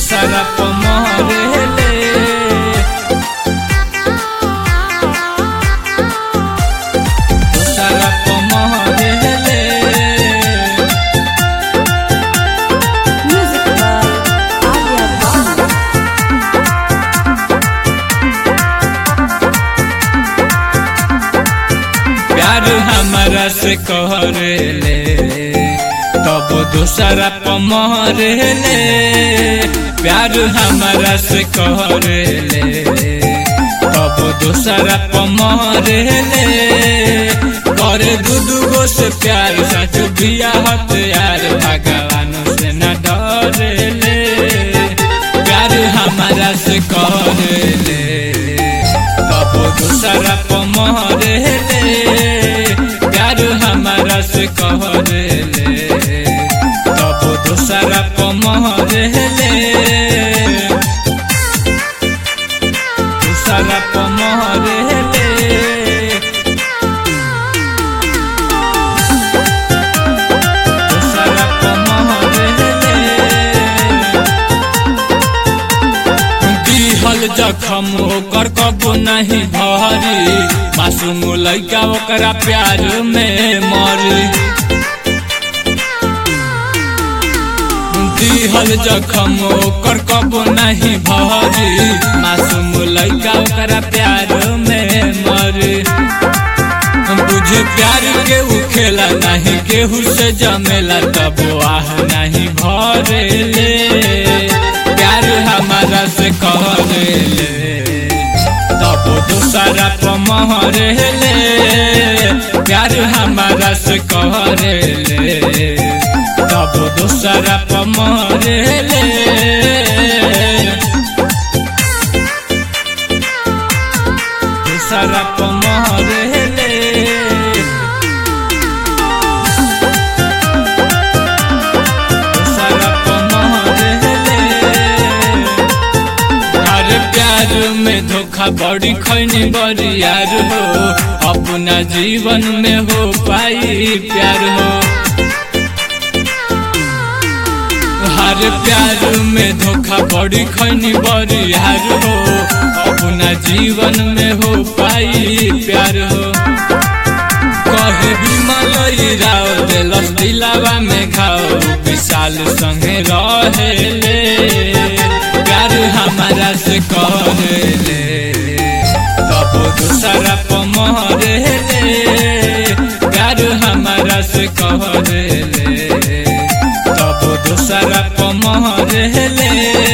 दूसरा पमहरेले दूसरा पमहरेले Music by Alia Baba. प्यार हमारा से कहरेले तब दूसरा पमहरेले प्यार हमारा से कहरेले तब दूसरा पमहरेले करे दू दूगो से प्यार सच बिया हथियार भगवान से न डरेले प्यार हमारा से कहरेले तब दूसरा पमहरेले प्यार हमारा से कहरेले तब दूसरा पमहरेले दूसरा पमहरेले दूसरा पमहरेले दिहल जखम ओकर कबो नहीं भरी मासूम लैका ओकरा प्यार में मरी दिहल जखम ओकर कबो नहीं भरी मासूम लैका ओकरा प्यार में मरी बुझे प्यार के उ खेला नहीं केहू से जमेला तब आह नहीं भरेले प्यार हमारा से कहरेले तब दूसरा पमहरेले प्यार हमारा से कहरेले तब दूसरा पमहरेले दूसरा पमहरेले दूसरा पमहरेले हर प्यार में धोखा बड़ी खैनी बड़ी यार हो अपना जीवन में हो पाई प्यार हो हर प्यार में धोखा बड़ी खैनी बड़ी यार हो अपना जीवन में हो पाई प्यार हो कहे विमल राव दिलस दिलावा में खाओ विशाल संगे रहेले प्यार हमारा से कहले तब दूसरा पमहरेले प्यार हमारा से कहले तब दूसरा पमहरेले